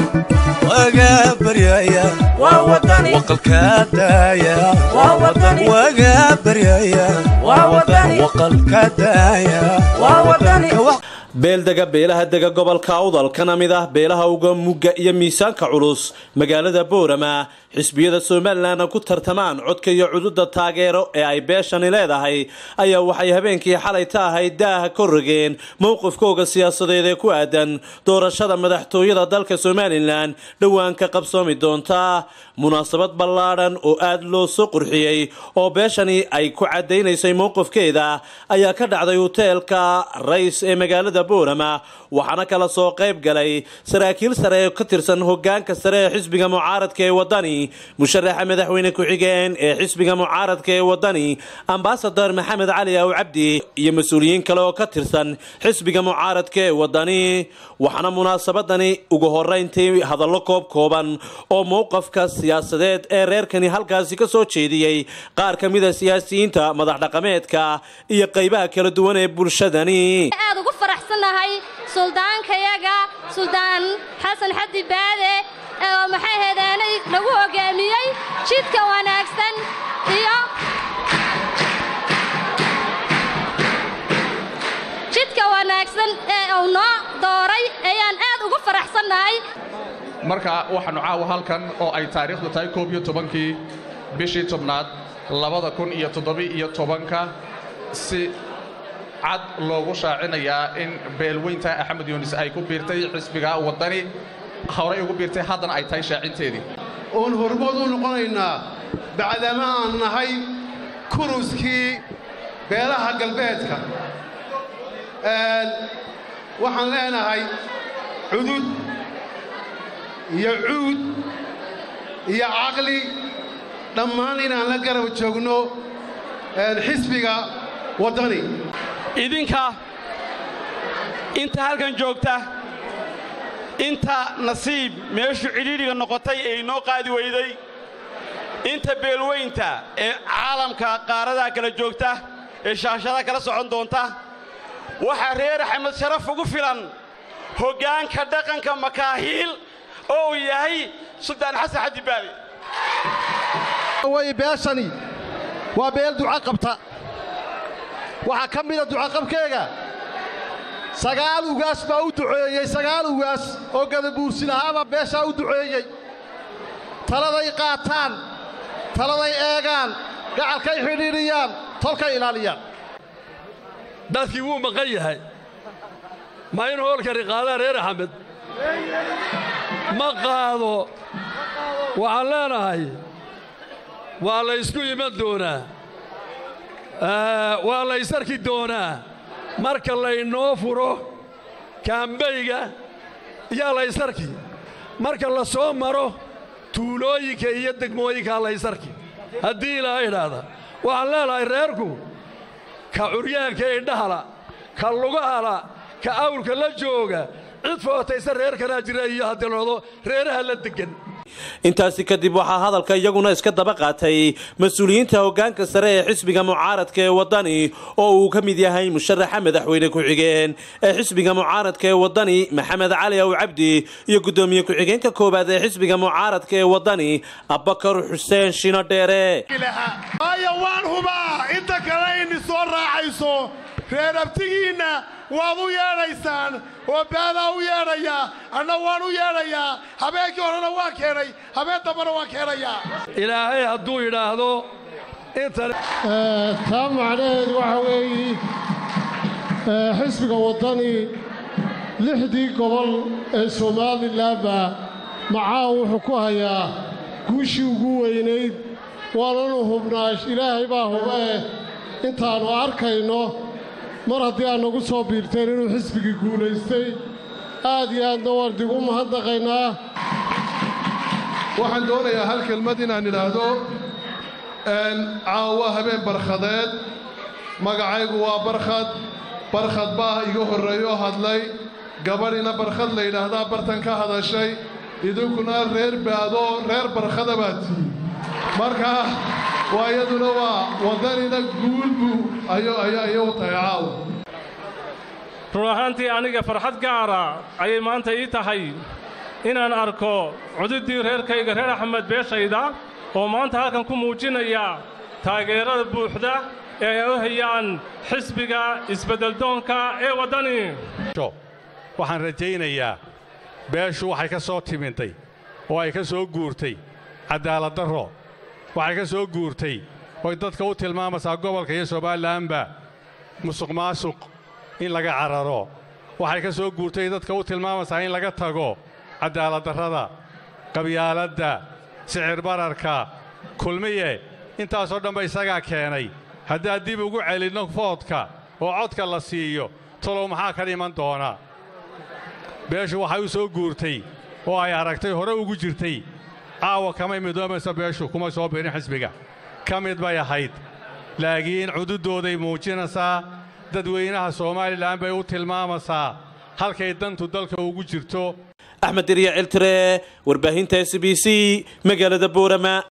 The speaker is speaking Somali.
waga baryaya waa wadani waqalka daaya waa wadani waga baryaya waa wadani waqalka daaya waa wadani beeldega beelaha dega gobolka awdal kana mid ah beelaha uga mugga iyo miisaanka culus magaalada boorama xisbiyada somalilanna ku tartamaan codka iyo cududa taageero ee ay beeshani leedahay ayaa waxay habeenkii xalay ta ahayd daaha ka rogeen mowqifkooga siyaasadeed ee ku aadan doorashada madaxtooyada dalka somalilan dhowaan ka qabsoomi doonta munaasabad ballaadhan oo aad loo soo qurxiyey oo beeshani ay ku cadaynaysay mowqifkeeda ayaa ka dhacday hoteelka rays ee magaalada boorama waxaana kala soo qayb galay saraakiil sare ee ka tirsan hogaanka sare ee xisbiga mucaaradka ee wadani musharaxa madaxweyne ku-xigeen ee xisbiga mucaaradka ee wadani ambasador maxamed cali aw cabdi iyo mas-uuliyiin kale oo ka tirsan xisbiga mucaaradka ee wadani waxaana munaasabadani ugu horeyntii hadallo koob kooban oo mowqafka siyaasadeed ee reerkani halkaasi ka soo jeediyey qaar ka mida siyaasiyiinta madax dhaqameedka iyo qaybaha kala duwan ee bulshadani aad ugu faraxsannahay suldaankayaga suldaan xasan xaddi baade oo maxay heedeenay lagu hoggaamiyey jidka wanaagsan iyo jidka wanaagsan ee uu noo dooray ayaan aad ugu faraxsannahay marka waxaannu caawa halkan oo ay taariikhdu tahay koob iyo tobankii bishii tobnaad labada kun iyo toddoba-iyo tobanka si cad loogu shaacinayaa in beelweynta axmed yuunis ay ku biirtay xisbiga waddani horay ugu biirtay haddana ay tahay shaacinteedii oon hormood u noqonaynaa bacdama aan nahay kuruskii beelaha galbeedka waxaan leenahay cudud iyo cuud iyo caqli dhammaan inaan la garab joogno xisbiga waddani idinka inta halkan joogta inta nasiib meeshu cidhiidhiga noqotay ee inoo qaadi weyday inta beelweynta ee caalamka qaaradaa kala joogta ee shaashadaha kala socon doonta waxaa reer axmed sharaf ugu filan hoggaanka dhaqanka makaahiil oo uu yahay suldaan xasan xaddi baade way beeshani waa beel duca qabta waxaa ka mida ducaqabkeega sagaal ugaas baa u duceeyey sagaal ugaas oo gadabuursin ahaabaa beeshaa u duceeyey taladay qaataan taladay eegaan gacalkay xidhiidhiyaan tolkay ilaaliyaan dadkii wuu maqan yahay ma in hoolkani qaadaan reer axmed ma qaado waxaan leenahay waa la ysku iman doonaa waa la ysarki doonaa marka laynoo furo kaambayga yaa la ysarki marka la soo maro tuulooyinka iyo degmooyinkaa la ysarki haddii ilaa idhaahda waxaan leenahay reerku ka curyaanka indhahala ka lugahala ka awrka la jooga cid footaysa reerkanaa jira iyo hadiloodo reeraha la deggan intaasi kadib waxaa hadalka iyaguna iska daba qaatay mas-uuliyiinta hoggaanka sare ee xisbiga mucaaradka ee waddani oo uu ka mid yahay musharaxa madaxweyne ku-xigeen ee xisbiga mucaaradka ee waddani maxamed cali aw cabdi iyo guddoomiye ku-xigeenka koowaad ee xisbiga mucaaradka ee waddani abbakar xuseen shino dheere waayo waan hubaa inta kale ini soo raacayso reer abtigiinna waad u yeedhaysaan oo baadaa u yeedhayaa anna waan u yeedhayaa habeenkii horena waan keenay habeen dambana waan keenayaa ilaahay hadduu yidhaahdo intan taa macnaheedu waxa weeye xisbiga waddani lixdii gobol ee somalilanba macaa wuxuu ku hayaa guushii ugu weynayd waananu hubnaa ilaahay baa hubee intaannu arkayno mar haddii aad nagu soo biirteen inuu xisbigii guulaystay aad iyo aadna waan dig u mahadnaqaynaa waxaan doonayaa hal kelmad inaan idhaahdo caawa habeen barkhadeed magacaygu waa barkhad barkhad baa iga horreeyo hadlay gabadhina barkhad la yidhaahdaa bartan ka hadashay idinkuna reer baado reer barkhada baa tihi marka waa iyaduna waa waddanina guulbu ayay u tahay caawa run ahaantii aniga farxad gaara ayay maanta ii tahay inaan arko cududdii reerkayga reer axmed beeshayda oo maanta halkan ku muujinaya taageerada buuxda ee ay u hayaan xisbiga isbeddeldoonka ee waddani waxaan rajaynayaa beeshu waxay ka soo timintay oo ay ka soo guurtay cadaaladdarro waxay ka soo guurtay oy dadka u tilmaamaysaa gobolka iyo somalilanba musuq maasuq in laga cararo waxay ka soo guurtay dadka u tilmaamaysaa in laga tago cadaaladdarrada qabyaaladda sicir bararka kulmiye intaasoo dhanba isagaa keenay haddaan dib ugu celinno foodka oo codka la siiyo talow maxaa ka dhiman doona beeshu waxay u soo guurtay oo ay aragtay hore ugu jirtay caawa kamay midoomaysa beeshu kuma soo birin xisbiga ka mid bay ahayd laakiin cududooday muujinaysaa dadweynaha somalilan bay u tilmaamaysaa halkay dantu dalka ugu jirto axmed diriya ciltire warbaahinta s b c magaalada boorama